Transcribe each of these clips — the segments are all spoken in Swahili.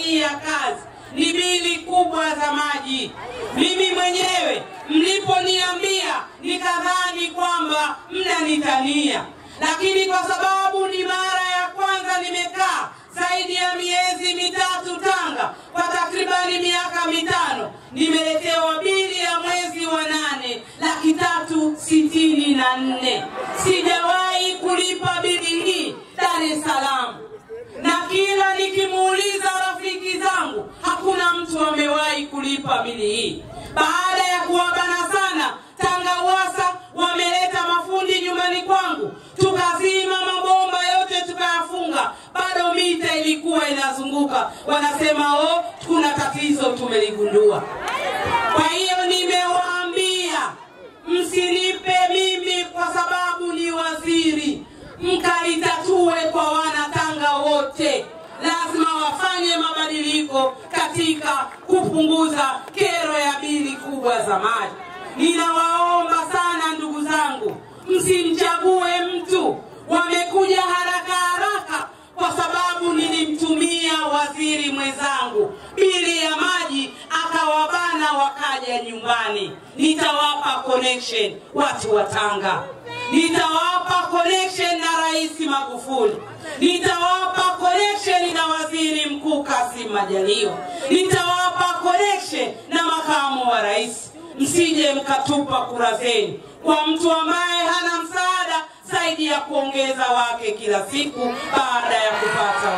kufanyia kazi ni bili kubwa za maji. Mimi mwenyewe mliponiambia nikadhani kwamba mnanitania, lakini kwa sababu ni mara ya kwanza nimekaa zaidi ya miezi mitatu Tanga kwa takribani miaka mitano, nimeletewa bili ya mwezi wa nane laki tatu sitini na nne. Sijawahi kulipa bili hii Dar es Salaam, na kila nikimuuliza rafiki zangu hakuna mtu amewahi kulipa bili hii. Baada ya kuwabana sana, Tanga Uwasa wameleta mafundi nyumbani kwangu, tukazima mabomba yote tukayafunga, bado mita ilikuwa inazunguka. Wanasema oh, kuna tatizo tumeligundua. Kwa hiyo nimewaambia msinipe mimi kwa sababu ni waziri, mkalitatue kwa wanatanga wote. Lazima wafanye mabadiliko katika kupunguza kero ya bili kubwa za maji. Ninawaomba sana ndugu zangu, msimchague mtu. Wamekuja haraka haraka kwa sababu nilimtumia waziri mwenzangu bili ya maji akawabana, wakaja nyumbani. Nitawapa connection watu wa Tanga, nitawapa connection na Rais Magufuli, nitawapa connection na waziri mkuu Kassim Majaliwa, nitawapa connection na makamu wa rais. Msije mkatupa kura zenu kwa mtu ambaye hana msaada zaidi ya kuongeza wake kila siku baada ya kupata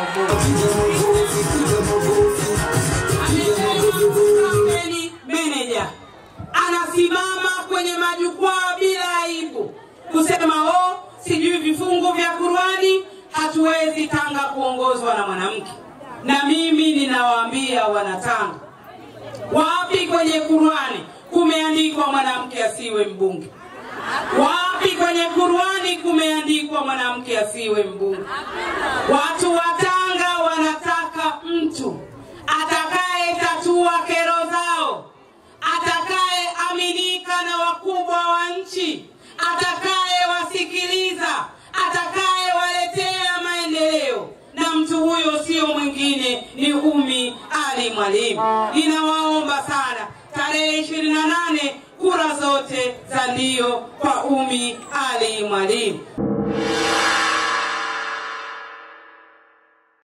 uongozi. Meneja anasimama kwenye majukwaa bila aibu kusema oh, sijui vifungu vya Qurani, hatuwezi Tanga kuongozwa na mwanamke. Na mimi ninawaambia wanatanga, wapi kwenye Qurani kumeandikwa mwanamke asiwe mbunge? Wapi kwenye Qurani kumeandikwa mwanamke asiwe mbunge? Watu wa Tanga wanataka mtu atakaye tatua kero zao, atakaye aminika na wakubwa wa nchi, atakaye wasikiliza, atakaye waletea maendeleo, na mtu huyo sio mwingine ni Umi Ali Mwalimu. Ninawaomba sana tarehe ishirini na nane kura zote za ndio kwa Umi Ali Mwalimu.